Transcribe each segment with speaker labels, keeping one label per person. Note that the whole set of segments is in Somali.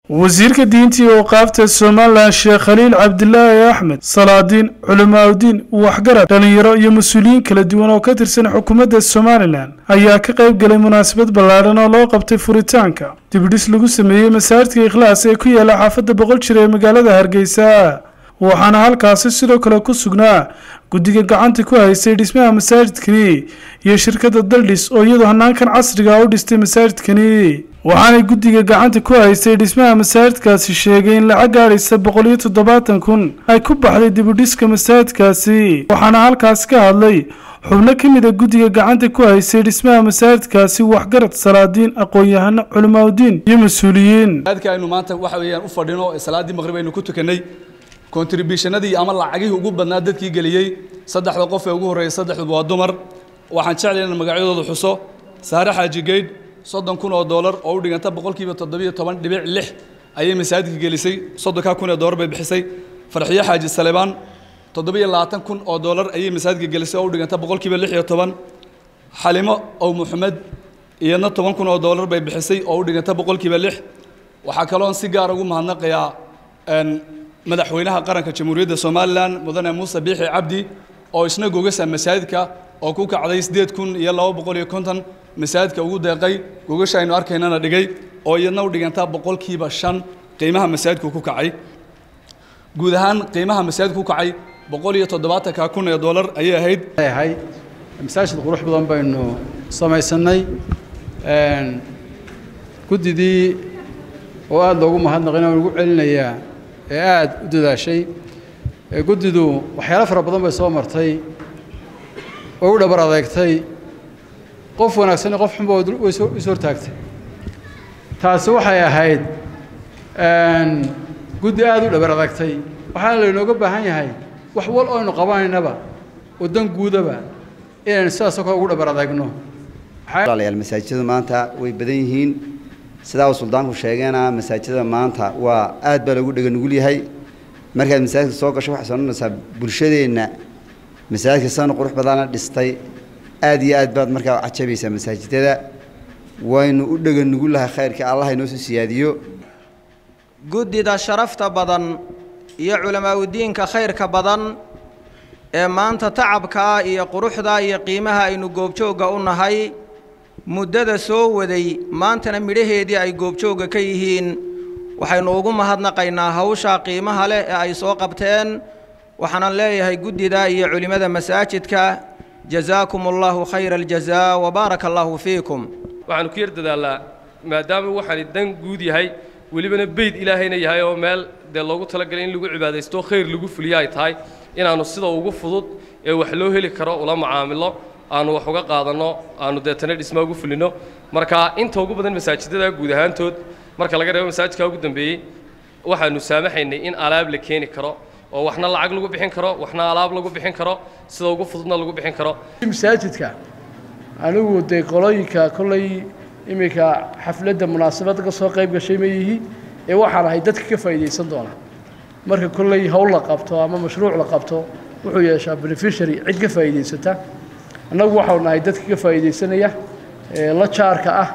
Speaker 1: wasiirka diinta iyo awqaafta somalilan sheekh khaliil cabdilaahi axmed salaadiin culimaauddiin waxgarad dhallinyaro iyo mas-uuliyiin kala duwan oo ka tirsan xukuumadda somalilan ayaa ka qayb galay munaasabad ballaadhan oo loo qabtay furitaanka dibidhis lagu sameeyey masaajidka ikhlaas ee ku yaala xaafadda boqol jir ee magaalada hargeysa waxaana halkaasi sidoo kale ku sugnaa guddiga gacanta ku haysay dhismaha masaajidkani iyo shirkadda daldhis oo iyadu hanaankan casriga u dhistay masaajidkani waxaanay guddiga gacanta ku haysay dhismaha masaajidkaasi sheegay in lacag gaadhaysa boqol iyo toddobaatan kun ay ku baxday dibudhiska masaajidkaasi waxaana halkaasi ka hadlay xubno ka mid a guddiga gacanta ku haysay dhismaha masaajidkaasi waxgarad salaadiin aqoon-yahano culimaauddiin iyo mas-uuliyiin
Speaker 2: aynu maanta waxa weeyaan u fadhino salaadii maqrib aynu ku tukanay contributionadii ama lacagihii ugu badnaa dadkii geliyey saddexda qof ee ugu horreeyay saddexduba waa dumar waxaan jeclay inaan magacyadooda xuso saare xaaji geydh soddon kun oo doolar oo u dhiganta boqolkiiba toddobiyo toban dhibic lix ayay masaajidka gelisay soddonkaa kun ee doolar bay bixisay farxiyo xaaji salebaan toddobiyo labaatan kun oo doolar ayay masaajidka gelisay oo u dhiganta boqolkiiba lix iyo toban xalimo ow maxamed iyadna toban kun oo doolar bay bixisay oo u dhiganta boqolkiiba lix waxaa kaloon si gaar ugu mahadnaqayaa madaxweynaha qaranka jamhuuriyadda somalilan mudane muuse biixi cabdi oo isna gogasa masaajidka oo ku kacday siddeed kun iyo laba boqol iyo konton masaajidka ugu deeqay gogasha aynu arkaynana dhigay oo iyadna u dhigantaa boqolkiiba shan qiimaha masaajidku ku kacay guud ahaan qiimaha masaajidku ku kacay boqol iyo toddobaatanka kun ee doolar ayay ahayd
Speaker 3: ahayd masaajid qurux badan baynu samaysanay guddidii oo aada loogu mahadnaqina waan ugu celinayaa ee aada u dadaashay guddidu waxyaalo fara badan bay soo martay oo u dhabar adeegtay qof wanaagsan iyo qof xunba is hortaagtay taasi waxay ahayd guddi aada u dhabar adeegtay waxaana laynooga baahan yahay wax wal oo aynu qabanaynaba oo dan guudaba inaynu sidaasoo kale ugu dhabar adeegno
Speaker 4: walaalayaal masaajidadu maanta way badan yihiin sidaa uu suldaanku sheegeena masaajidada maanta waa aad baa loogu dhega nugul yahay markaad masaajidka soo gasho waxay soonanaysaa bulshadeenna masaajidka sana qurux badana dhistay aad iyo aad baad markaa cajabaysaa masaajidada waynu u dhega nugulahay khayrka allah inoo soo siyaadiyo
Speaker 5: guddida sharafta badan iyo culamaauddiinka khayrka badan ee maanta tacabkaa iyo quruxda iyo qiimaha aynu goobjoogga u nahay muddada soo waday maantana midhaheedii ay goobjoogga ka yihiin waxaynu ugu mahadnaqaynaa hawshaa qiimaha leh ee ay soo qabteen waxaanan leeyahay guddida iyo culimmada masaajidka jazaakum allahu khayra aljazaa wa baaraka allaahu fiikum
Speaker 6: waxaanu ku yar dadaalnaa maadaama waxaani dan guud yahay welibana beyd ilaahayna yahay oo meel dee loogu talagalay in lagu cibaadaysto khayr lagu fuliyo ay tahay inaannu sida ugu fudud ee wax loo heli karo ula macaamilo aanu wax uga qaadanno aanu deetana dhismaa ugu fulinno marka inta ugu badan masaajidada guud ahaantood marka laga reebo masaajidka ugu dambeeyey waxaanu saamaxaynay in alaab la keeni karo oo waxna lacag lagu bixin karo waxna alaab lagu bixin karo sida ugu fududna lagu bixin karo
Speaker 7: masaajidka anigu dee qolooyinka kollay iminka xafladda munaasabadda ka soo qayb gashay ma yihi ee waxaan ahay dadka ka faa'iidaysan doona marka kollay howl la qabto ama mashruuc la qabto wuxuu yeeshaa beneficiary cid ka faa'iidaysata annagu waxau nahay dadka ka faa'iidaysanaya la jaarka ah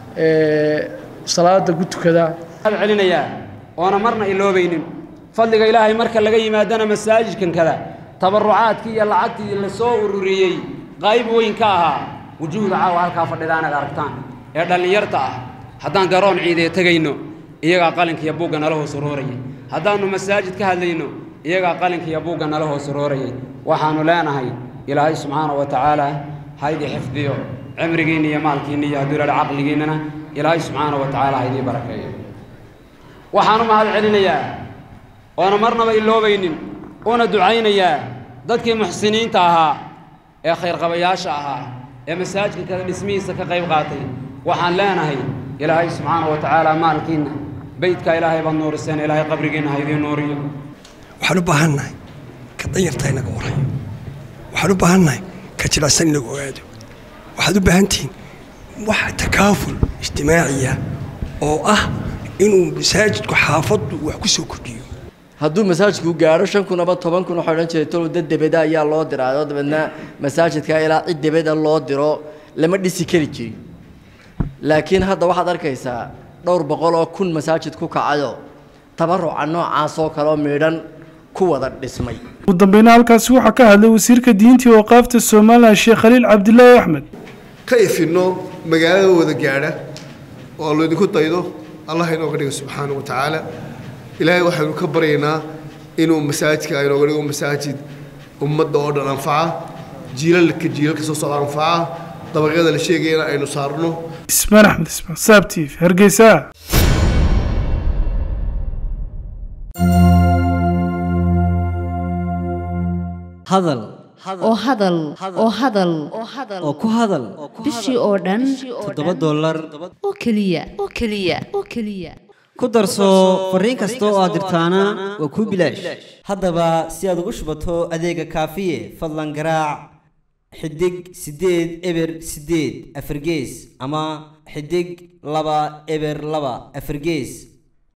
Speaker 7: salaada ku tukada
Speaker 8: celinayaa oona marna iloobaynin fadliga ilaahay marka laga yimaadana masaajidkan kada tabarucaadkii iyo lacagtii la soo ururiyey qayb weyn ka ahaa wujuuhda caawa halkaa fadhida inaad aragtaan ee dhallinyarta ah haddaan garoon ciidee tegayno iyagaa qalinka iyo buugga nala hoos uroorayay haddaannu masaajid ka hadlayno iyagaa qalinka iyo buugga nala hoos uroorayay waxaannu leenahay ilaahay subxaana wa tacaala haydii xifdiyo cimrigiinna iyo maalkiinna iyo hadduu ilaha caqligiinnana ilaahay subxaana wa tacaala haydii barakeeyo waxaanu mahad celinayaa oona marnaba iloobaynin una ducaynayaa dadkii muxsiniinta ahaa ee khayrqabayaasha ahaa ee masaajidka kada dhismihiisa ka qayb qaatay waxaan leenahay ilaahay subxaana wa tacaala maalkiinna beydkaa ilaahay baad nuuriseen ilaahay qabrigiinna haydii nuuriyo
Speaker 9: waxaan u baahannahay ka danyarta inaga warayo waxaan u baahannahay ka jilicsan inagu ogaado waxaad u baahan tihiin wax takaaful ijtimaaciya oo ah inuu masaajidku xaafaddu wax ku soo kordhiyo
Speaker 10: hadduu masaajidku gaadho shan kun ama toban kun waxaa odhan jiray tolow dad debeda ayaa loo diraayo dabeedna masaajidka ilaa cid debeda loo diro lama dhisi kari jirin laakiin hadda waxaad arkaysaa dhowr boqol oo kun masaajid ku kacayo tabaruca noocaas oo kale oo miidhan ku wada dhismay
Speaker 1: ugu dambeyna halkaasi waxaa ka hadlay wasiirka diinta iyo waqaafta somalilan sheekh khaliil cabdilaahi axmed
Speaker 11: ka ifinno magaalada wada gaadha oo laydinku daydo allah inooga dhigo subxaana wa tacaala ilaahay waxaynu ka baryaynaa inuu masaajidka inooga dhigo masaajid ummadda oo dhan anfaca jiilalka jiilalka soo socda anfaca dabaqyada la sheegayana aynu saarno
Speaker 1: ismaan axmed ismaan saab t v hargeysa
Speaker 12: hadal
Speaker 13: oo hadal oo hadal
Speaker 12: oo ku hadal
Speaker 13: bishii oo dhan
Speaker 12: toddoba dollar
Speaker 13: oo keliya oo keliya oo keliya
Speaker 12: ku darso fariin kasta oo aad dirtaana waa kuu bilaash haddaba si aad ugu shubato adeega kaafiye fadlan garaac xidig siddeed eber siddeed afargees ama xidig laba eber laba afargees